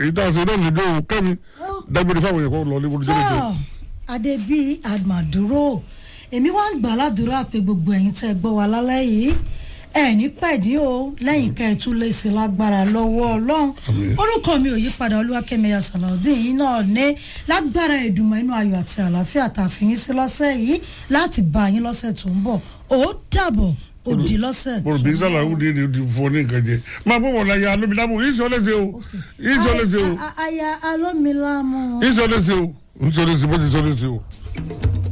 èyí tá a ṣe náà lóde o kẹ́mi dágbére fáwọn èèyàn kan lọ ní olùjẹ́ lóde. tọ́ adébí àmàdúró èmi wá ń gbà ládùúrà pé gbogbo ẹ̀yin tẹ́ ẹ gbọ́ wa lálẹ́ yìí ẹ ní pẹ̀dí o lẹ́yìn ká ẹ tún lè ṣe lágbára lọ́wọ́ ọlọ́run orúkọ mi ò yí padà olúwakẹ́mẹyà sàlàudeen yìí náà ní lágbára ìdùnmọ̀ inú ayọ̀ àti àlàáfíà tàfihàn sí lọ́sẹ̀ yìí láti bá yín lọ́sẹ̀ tó ń bọ̀ ó dàbọ̀ òdì lọ́sẹ̀ mo rò bí sàlàyé ní ní ti fún ọ ní nǹkan jẹ máa bọ̀ wọ̀ la ya alómilámù yìí sọ lẹ́sẹ̀ o yìí sọ lẹ́sẹ̀ o A- a- aya alómilámù. yìí sọ lẹ́sẹ̀ o yìí sọ lẹ́sẹ̀ bó ti sọ lẹ́sẹ̀ o.